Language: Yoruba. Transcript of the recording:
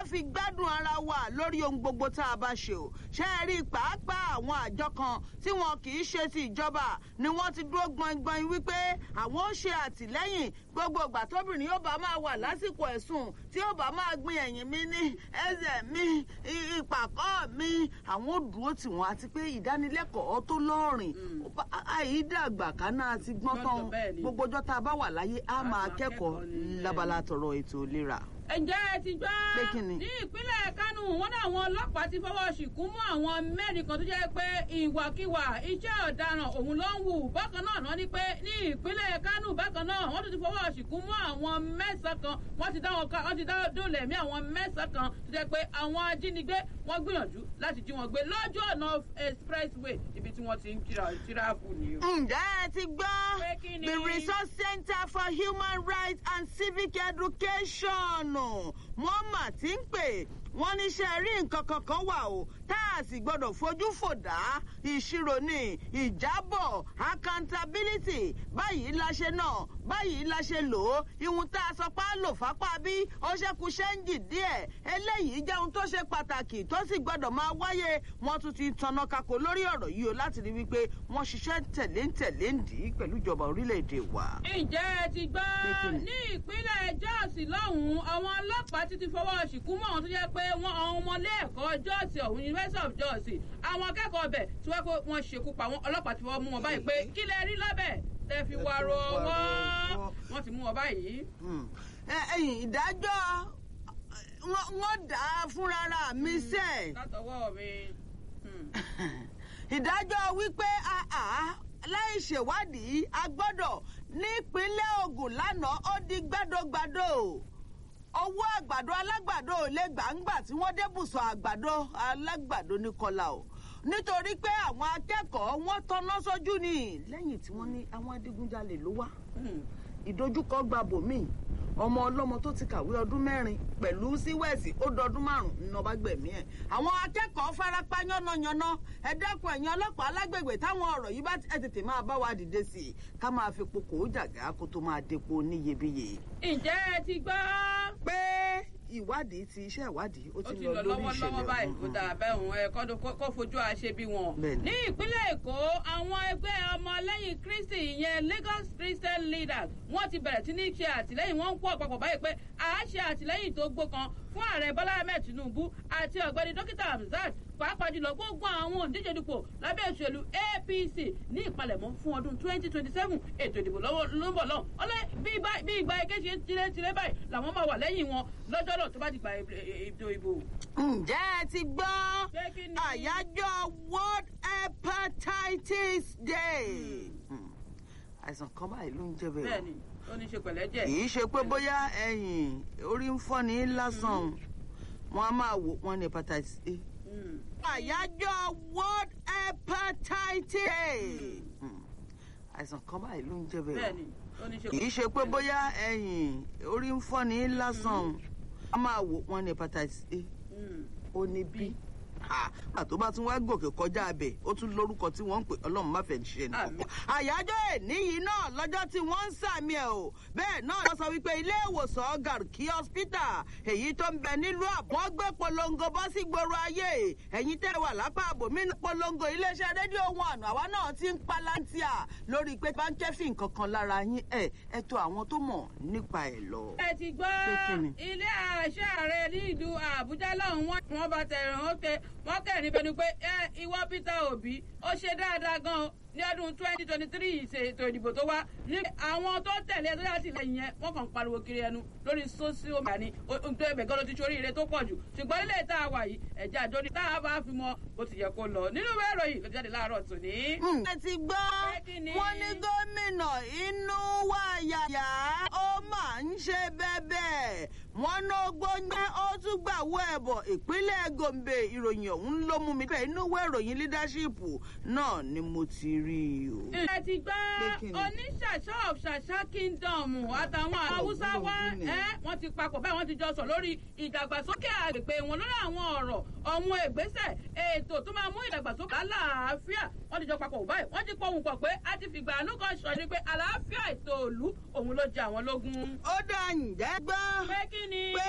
fi gbádùn ara wa lórí ohun gbogbo tá a bá ṣe o ṣe é rí pàápàá àwọn àjọ kan tí wọn kì í ṣe ti ìjọba ni wọ́n ti dúró gbọngbọn wípé àwọn ó ṣe àtìlẹ́yìn gbogbo ìgbà tóbìnrin yóò bá máa wà lásìkò ẹ̀sùn tí yóò bá máa gbin ẹ̀yìn mi ní ẹsẹ̀ mi ìpàkọ́ mi àwọn ò dúró tì wọ́n àti pé ìdánilẹ́kọ̀ọ́ tó lọ́rìn àìdàgbà kaná àti gbọ́n tán gbogbo ọjọ́ tá a bá wà láyé á máa kẹ́kọ̀ọ́ lábala tọrọ ètò ìlera ǹjẹ́ ẹ ti gbọ́ ní ìpínlẹ̀ kánò wọn náà àwọn ọlọ́pàá ti fọwọ́ ṣìkún mú àwọn mẹ́rin kan tó jẹ́ pé ìwàkiwà iṣẹ́ ọ̀daràn òun ló ń wù bákan náà náà ni pé ní ìpínlẹ̀ kánò bákan náà wọ́n tún ti fọwọ́ ṣìkún mú àwọn mẹ́sàn kan wọ́n ti dá wọn ká wọ́n ti dá dólẹ̀ mí àwọn mẹ́sàn kan tó jẹ́ pé àwọn ajínigbé wọ́n gbìyànjú láti jí wọn gbé lójú ọ̀nà expressway ibi tí wọ́n ti ń tíráàbù ni o. ǹjẹ́ ẹ ti gbọ́ the resource center for human rights and civic education wọ́n mà ti ń pè wọ́n níṣẹ́ rí nǹkan kankan wà o tá a sì gbọ́dọ̀ fojú fò dá ìṣirò ní ìjábọ̀ accountability báyìí la ṣe náà báyìí la ṣe lò ó ihun tá a sọ pé á lò fápá bí ó ṣẹ́kù ṣẹ́ńjì díẹ̀ eléyìí jẹ́ ohun tó ṣe pàtàkì tó sì gbọ́dọ̀ máa wáyé wọ́n tún ti tanná kako lórí ọ̀rọ̀ yìí o láti rí wípé wọ́n ṣiṣẹ́ tẹ̀lé ń tẹ̀lé ń dì í pẹ̀lú ìjọba orílẹ̀-èdè wa. ǹjẹ́ ẹ ti gbọ́ ní ìpínlẹ̀ jọ́ọ̀sì lọ́hùn-ún àwọn ọlọ́pàá ti ti fọwọ́ ṣìkú mọ́ àwọn tó jẹ́ pé wọ́n àwọn ọmọlé ẹ̀kọ́ jọ́ọ̀sì ọ̀hún university of jọ́ọ̀sì àwọn akẹ́kọ̀ọ́ ọbẹ̀ tí wọ́n pé wọ́n ṣekú pa wọn ọlọ́pàá ti fọwọ́ mú wọn báyìí pé kí lẹ rí lọ́bẹ̀ tẹ fi wà rọ wọ́n wọ́n ti mú wọn báyìí. ẹyìn ìdájọ́ wọ́n dà á fúnra mi sẹ́ẹ̀. látọwọ́ mi. ìdájọ́ wípé láì ṣèwádìí a gbọ́dọ̀ nípínlẹ̀ ogun lánàá ó di gbàdógbàdó owó àgbàdo alágbàdo ò lè gbàǹgbà tí wọ́n débùsọ̀ àgbàdo alágbàdo ní kọlà o nítorí pé àwọn akẹ́kọ̀ọ́ wọ́n tọ́ná sójú ni lẹ́yìn tí wọ́n ní àwọn adigunjalè ló wá ìdojúkọ gba bòmíì ọmọ ọlọ́mọ tó ti kàwé ọdún mẹ́rin pẹ̀lú síwẹ̀sì ó dọdún márùn-ún ní ọba gbẹ̀mí ẹ̀. àwọn akẹ́kọ̀ọ́ farapa yánnayànna ẹ dẹ́kun ẹ̀yin ọlọ́pàá alágbègbè táwọn ọ̀rọ̀ yìí bá ẹ tètè máa bá wa dìde sí i ká máa fi pokò ó jàgá kó tó máa depo níyebíye. ǹjẹ́ ẹ ti gbọ́. pé ìwádìí ti iṣẹ́ ìwádìí ó ti lọ lórí ìṣẹ̀lẹ̀ ọ̀hún. báyìí kó dà bẹ́ẹ̀ òun ẹ̀ kó fojú àṣẹ bí wọn. ní ìpínlẹ̀ èkó àwọn ẹgbẹ́ ọmọlẹ́yìn kristi ìyẹn lagos christian leaders wọ́n ti bẹ̀rẹ̀ sí ní ṣe àtìlẹ́yìn wọ́n ń pọ̀ papọ̀ báyìí pé àá ṣe àtìlẹ́yìn tó gbókan fún ààrẹ bọ́lá ahmed tinubu àti ọ̀gbẹ́ni dókítà hamzat pàápàá jùlọ gbogbo àwọn òǹdíje dupò lábẹ́ òṣèlú apc ní ìpalẹ̀mọ́ fún ọdún twenty twenty seven ètò ìdìbò ló ń bọ̀ lọ́hùn ọlẹ́ bí ìgbà ike ṣe tirẹ̀ tirẹ̀ báyìí làwọn máa wà lẹ́yìn wọn lọ́jọ́ náà tó bá ti gba ètò ìbò. ǹjẹ́ ẹ ti gbọ́ àyájọ́ world hepatitis day àìsàn kan báyìí ló ń jẹ́ bẹ́ẹ̀ bẹ́ẹ̀ni ó ní ṣe pẹ̀lẹ́ jẹ́. kì í ṣe pé bóyá ẹ̀yìn orí ń fọ́ ní lásán wọn a máa wò wọn ní hepatitis a. àyájọ́ world hepatitis day àìsàn kan báyìí ló ń jẹ́ bẹ́ẹ̀ bẹ́ẹ̀ni ó ní ṣe kì í ṣe pé bóyá ẹ̀yìn orí ń fọ́ ní lásán wọn a máa wò wọn ní hepatitis a ó ní b àtó bá tún wá gòkè kọjá abẹ ó tún lórúkọ tí wọn ń pè ọlọrun má fẹẹ ṣe nìkan. àyájọ́ èní yìí náà lọ́jọ́ tí wọ́n ń sàmì ẹ̀ o bẹ́ẹ̀ náà lọ sọ wípé ilé ìwòsàn garki hospital èyí tó ń bẹ nílùú àbọ̀ wọ́n gbé polongo bọ́ sí gbòòrò ayé ẹ̀yin tẹ́ wà lápá àbòmí ní polongo iléeṣẹ́ rédíò wọn àná àwa náà ti ń palantia lórí pé báńkẹ́fì nǹkan kan lára yín ẹ̀ ẹ̀ tó àwọn tó mọ̀ nípa ẹ̀ lọ. ẹ ti gbọ́ ilé àṣẹ ààrẹ ní ìlú àbújá lọ́hùn wọn bá tẹ̀ràn ó tẹ wọ́n kẹ́rin bẹnu pé ẹ ìwọ peter obi ó ṣe dáadáa gan ní ọdún twenty twenty three ìṣètò ìdìbò tó wá ní àwọn tó tẹ̀lé tó yàtì lẹ́yìn yẹn wọ́n kàn ń pariwo kiri ẹnu lórí sósíò mẹ́ta ni tó ẹbẹ̀ gan ló ti ṣorí ire tó pọ̀ jù ṣùgbọ́n nílé tá a wà yìí ẹ̀jẹ̀ àjọ ni tá a bá fi mọ bó ti yẹ kó lọ nínú ìwé ìròyìn ló jáde láàárọ̀ tòní. ẹ ti gbọ́ wọ́n ní gómìnà inú wa yàyà ó máa ń ṣe bẹ́ẹ̀ wọ́n ná gbóngbẹ́ ó tún gbàwó ẹ̀bọ̀ ìpínlẹ̀ gombe ìròyìn ọ̀hún ló mú mi bẹ́ẹ̀ inú ìwé ìròyìn leadership náà ni mo ti rí i o. ẹ ti gbọ́ oníṣàṣà of ṣàṣà kingdom àtàwọn haúsá wa wọ́n ti papọ̀ bẹ́ẹ̀ wọ́n ti jọ sọ lórí ìdàgbàsókè àgbègbè wọn lórí àwọn ọ̀rọ̀ ọ̀hún ìgbésẹ̀ ètò tó máa mú ìdàgbàsókè àlàáfíà wọ́n ti jọ papọ̀ báyìí wọ́n ti pohùn pọ̀ pé a ti fìgbà àánú kan sọ ni pé àlàáfíà ètò òlu òun ló jẹ àwọn lógún. ó dá ǹjẹ́ gbọ́. pé kí ni.